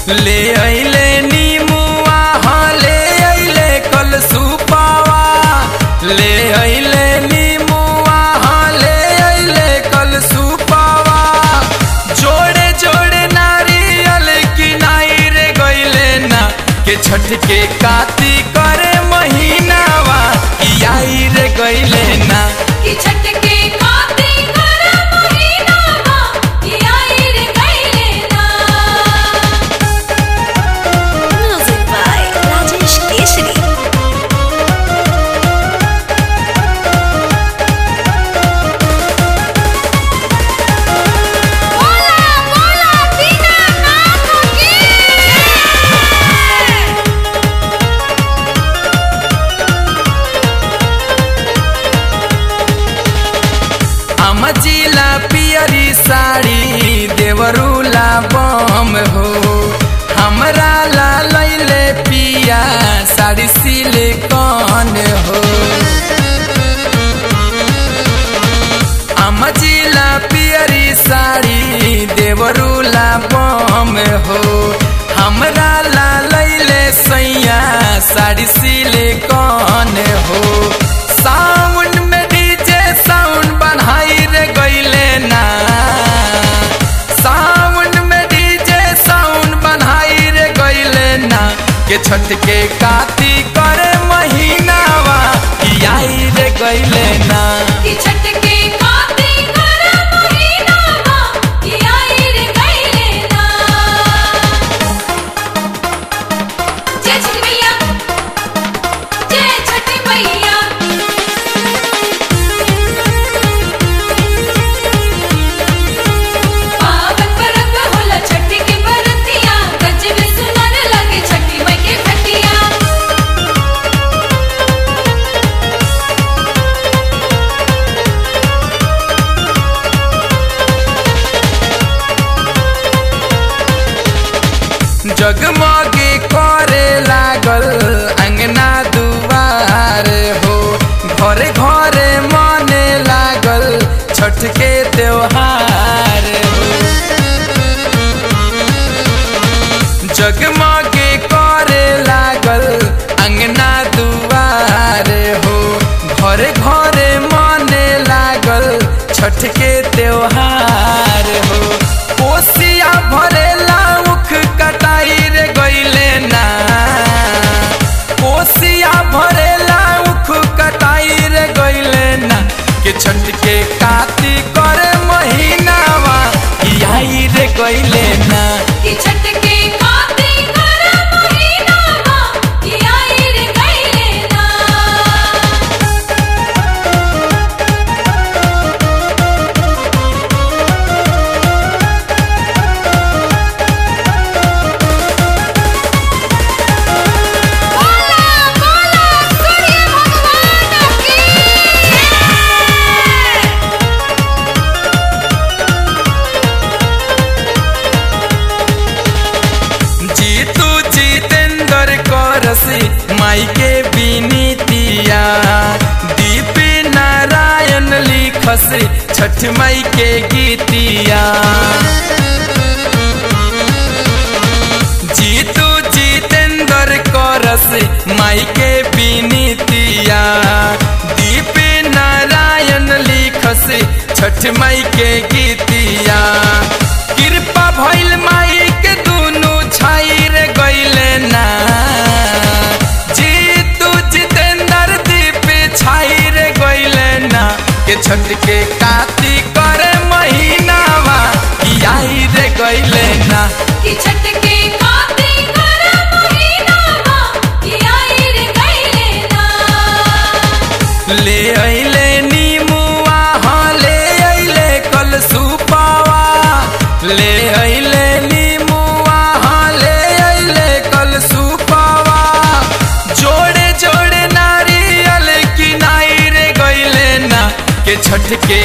ले अइले नीमुआ हाँ ले अइले कल सुपावा ले अइले नीमुआ हाँ ले अइले कल सुपावा जोड़े जोड़े नारियल किनाई रे गइले ना के छठ के काती करे महीनावा ई आई रे गइले ना कि छठ के काते कर महीनावा ये आई रे गइले ना Music by Rajesh Keshri. बोला बोला दीना नाथ की अमजिला पियरी साड़ी देवरूला बम हो हमरा ला लैले पिया साड़ी सिलिकॉन हो अमजिला पियरी साड़ी देवरूला बम हो हमरा ला लैले सैया साड़ी सिलिकॉन हो साउंड में डीजे साउंड बनाई रे गइले ना साउंड में डीजे साउंड बनाई रे गइले ना के छठ के काती करे महीनावा ई आई रे गइले ना कि छठ के काते कर महीनावा ये आई रे गइले ना जय छठ मैया जय छठ मैया पावन परब होला छठ के बरतिया गजब सुनर लगे छठी मई के खटिया जगमगे करे लागल अंगना दुआर हो घरे घरे मने लागल छठ के त्योहार हो जगमगे करे लागल अंगना दुआर हो घरे घरे मने लागल छठ के त्योहार हो कोसिया भरेला उख कटाई रे गइले ना कोसिया भरेला उख कटाई रे गइले ना के छठ के काती करे महीनावा ई आई रे गइले ना कि छठ के काते कर महीनावा ये आई रे गइले ना बोला बोला सूर्य भगवान की जीतू जितेंद्र करसी माई के विनीतिया दीप नारायण लिखसी छठ माई के गीतिया जीतू जितेंद्र करसी माई के विनीतिया दीप नारायण लिखसी छठ माई के गीतिया कृपा भइल माई के दुनु छाई रे गइले ना जीतू जितेंद्र दीप छाई रे गइले ना के छठ के काती करे महीनावा ई आई रे गइले ना कि छठ के काते कर महीनावा ये आई रे गइले ना ले अइले नीमुआ हाँ ले अइले कल सुपावा ले अइले नीमुआ हाँ ले अइले कल सुपावा जोड़े जोड़े नारियल किनाई रे गइले ना के छठ के